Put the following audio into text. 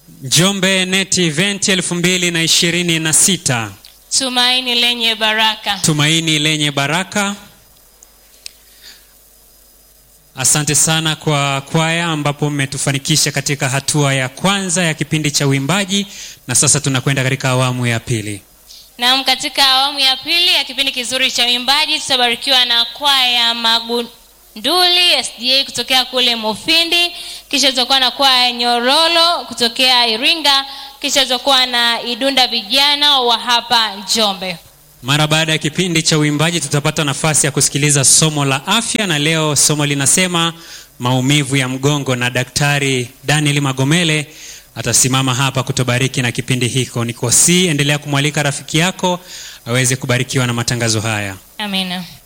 Njombe Net Event elfu mbili na ishirini na sita Tumaini lenye baraka. tumaini lenye baraka. Asante sana kwa kwaya ambapo mmetufanikisha katika hatua ya kwanza ya kipindi cha uimbaji, na sasa tunakwenda katika awamu ya pili. Naam, katika awamu ya pili ya kipindi kizuri cha uimbaji tutabarikiwa na kwaya Magunduli SDA kutokea kule Mufindi, kisha tutakuwa na kwaya Nyororo kutokea Iringa, kisha tutakuwa na Idunda vijana wa hapa Njombe. Mara baada ya kipindi cha uimbaji tutapata nafasi ya kusikiliza somo la afya, na leo somo linasema maumivu ya mgongo, na Daktari Daniel Magomele atasimama hapa kutubariki na kipindi hiko. Nikosi, endelea kumwalika rafiki yako aweze kubarikiwa na matangazo haya. Amina.